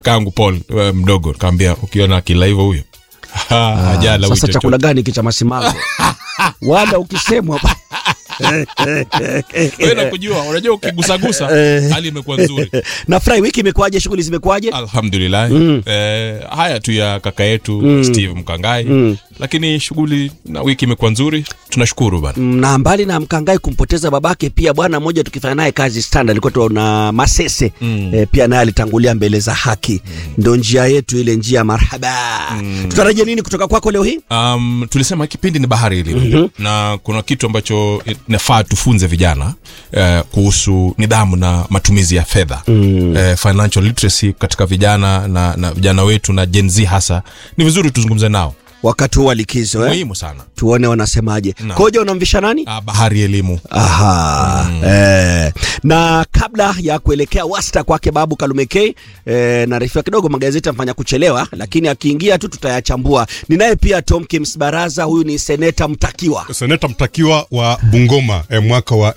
kangu Paul eh, mdogo kaambia ukiona kila hivyo huyo ajala Sasa chakula gani kicha masimago? Wala ukisemwa wewe kujua unajua ukigusagusa hali imekuwa nzuri nafurahi. Wiki imekuwaje? Shughuli zimekuwaje? alhamdulillah eh, haya tu ya kaka yetu Steve Mkangai lakini shughuli na wiki imekuwa nzuri tunashukuru bana na mbali na Mkangai kumpoteza babake, pia bwana mmoja tukifanya naye kazi standard alikuwa tuna Masese mm. e, pia naye alitangulia mbele za haki mm. Ndo njia yetu ile njia ya marhaba mm. Tutarajia nini kutoka kwako leo hii? Um, tulisema kipindi ni bahari elimu na kuna kitu ambacho inafaa tufunze vijana eh, kuhusu nidhamu na matumizi ya fedha eh, financial literacy katika vijana na, na vijana wetu na Gen Z hasa ni vizuri tuzungumze nao Wakati huu wa likizo eh? muhimu sana Tuone wanasemaje. Naam. Koja, unamvisha nani? ah, bahari elimu Aha. Eh. Na kabla ya kuelekea wasta kwake Babu Kalumekei eh, naarifiwa kidogo magazeti amfanya kuchelewa, lakini akiingia tu tutayachambua. Ninaye pia Tom Kims Baraza, huyu ni seneta mtakiwa. seneta mtakiwa wa Bungoma eh, mwaka wa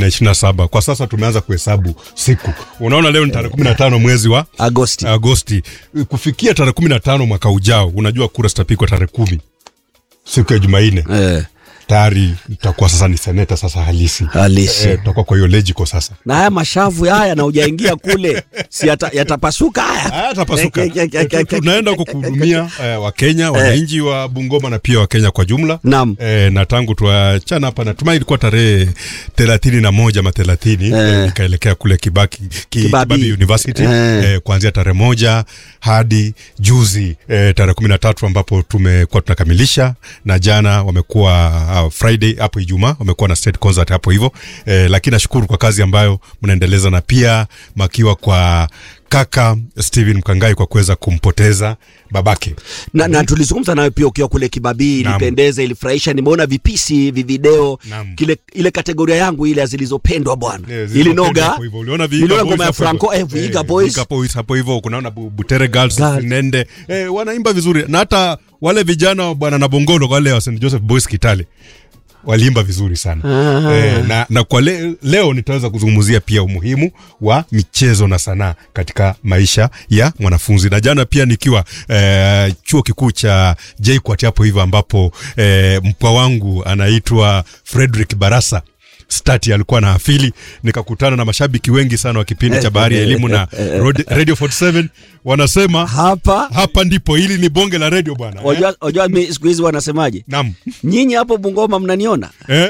2027. Kwa sasa tumeanza kuhesabu siku. Unaona leo ni tarehe 15 mwezi wa Agosti. Agosti. Kufikia tarehe 15 mwaka ujao, unajua kura zitapigwa tarehe kumi siku ya Jumanne. Eh, Tayari itakuwa sasa ni seneta sasa halisi. halisi. Eh, tutakuwa kwa hiyo legico sasa. Na haya mashavu haya na hujaingia kule, si yata, yatapasuka haya. Ah, tapasuka. Tunaenda huko kuhudumia eh, Wakenya, wananchi wa Bungoma na pia Wakenya kwa jumla. Naam. Eh, na tangu tuachana hapa natumai ilikuwa tarehe thelathini na moja ama thelathini eh, nikaelekea kule Kibaki, ki, Kibabi. Kibabi University Eh. eh, kuanzia tarehe moja hadi juzi eh, tarehe kumi na tatu ambapo tumekuwa tunakamilisha na jana wamekuwa uh, Friday hapo Ijumaa wamekuwa na state concert hapo hivyo eh, lakini nashukuru kwa kazi ambayo mnaendeleza na pia makiwa kwa kaka Steven Mkangai kwa kuweza kumpoteza babake. Na, na tulizungumza nawe pia ukiwa kule Kibabii, Naam. ilipendeza, ilifurahisha. Nimeona vipisi hivi video Naam. kile ile kategoria yangu ile ya zilizopendwa bwana, Eh, ili zilizopendwa noga hapo hivyo. Uliona Vihiga niliona Boys ngoma ya hapo hivyo. Franco eh, Vihiga Boys Vihiga Boys hapo hivyo kunaona Bu- Butere Girls, Girls. Nende eh, wanaimba vizuri na hata wale vijana bwana na Bongolo wale wa St Joseph Boys Kitale waliimba vizuri sana eh, na, na kwa le, leo nitaweza kuzungumzia pia umuhimu wa michezo na sanaa katika maisha ya mwanafunzi na jana pia nikiwa eh, chuo kikuu cha JKUAT hapo hivyo ambapo eh, mpwa wangu anaitwa Frederick Barasa stati alikuwa na afili nikakutana na mashabiki wengi sana wa kipindi cha bahari ya elimu na Rod- radio 47 wanasema hapa. hapa ndipo hili ni bonge la radio bwana eh? Wajua, wajua mi siku hizi wanasemaje? Naam. Nyinyi hapo Bungoma mnaniona? Eh?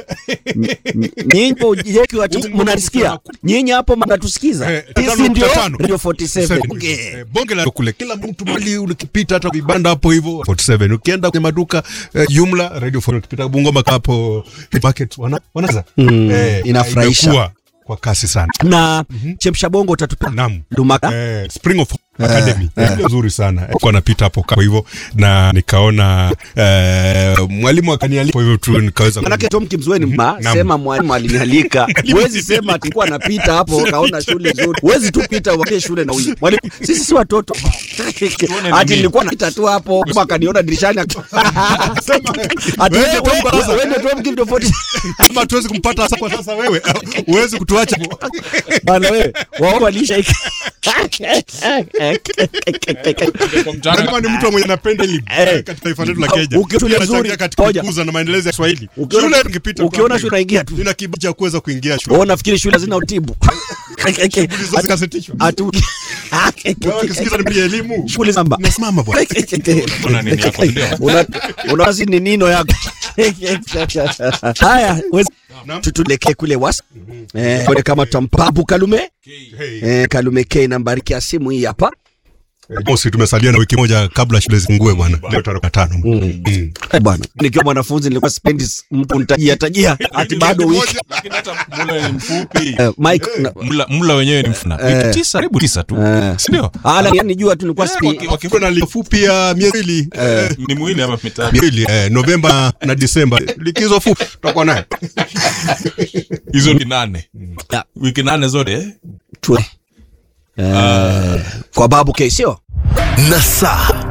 Nyinyi hapo jeki watu Bungoma mnanisikia? kuna- Nyinyi hapo mnatusikiza? Eh, Sisi tano ndio nukta tano. Radio 47. Okay. Eh, bonge la kule kila mtu mali ukipita hata vibanda hapo hivyo 47 ukienda kwenye maduka eh, jumla radio 47 ukipita Bungoma hapo market wana wanaza eh, inafurahisha. imekuwa kwa kasi sana Na chemsha bongo utatupea Naam. Dumaka. Eh, Spring of Academy eh, nzuri sana eh, kwa napita hapo kwa hivyo na nikaona eh, mwalimu akanialika kwa hivyo tu nikaweza Manake Tom Kimzweni mma Naam. sema mwalimu alinialika. Huwezi sema tulikuwa napita hapo kaona shule nzuri. Huwezi tu pita uone shule na huyu. Mwalimu sisi si watoto. Ati nilikuwa napita tu hapo kama akaniona dirishani. Ati Wewe, wewe Tom Barasa. wewe ndio Tom Kim tofauti. kama tuwezi kumpata sasa kwa sasa wewe uwezi kutuacha Bana wewe wao walisha Unajua ni mtu mwenye anapenda elimu Eh. katika taifa letu la Kenya. Ukiona shule Pia anachangia nzuri, katika ngoja. kukuza na maendeleo ya Kiswahili. Ukiona- Shule tungepita tu ukiona hapo shule unaingia tu. Nina kibali cha kuweza kuingia shule. Wao nafikiri shule hazina utibu. Hizo zikasitishwa. Atu Wewe ukisikiza ni elimu. Shule samba. Nasimama bwana. Una nini hapo, ndio? Una unawazi ni nino yako. Haya, wezi- Naam. tutulekee kule wasa. Eh, kule kama tutampabu Kalume. Hey. Eh, Kalume K nambari ya simu hii hapa. Eh, Mosi tumesalia na wiki moja kabla shule zifungue bwana. Leo tarehe tano. Mm. Eh, bwana. Nikiwa mwanafunzi nilikuwa sipendi s- mtu nitajia tajia ati bado wiki. Lakini hata mula ni mfupi Eh, Mike na- mla, mla wenyewe ni mfuna wiki tisa karibu tisa tu Eh. sindio ala yani jua tu nilikuwa sipi. waki- waki- Kuna likizo fupi ya miezi mbili. Eh, ni mwili ama mitatu miezi mbili, eh, Novemba na Disemba. Likizo fupi tutakuwa naye. hizo ni nane Ya, wiki nane zote eh? tue. Eh, kwa babu K sio? Nasaa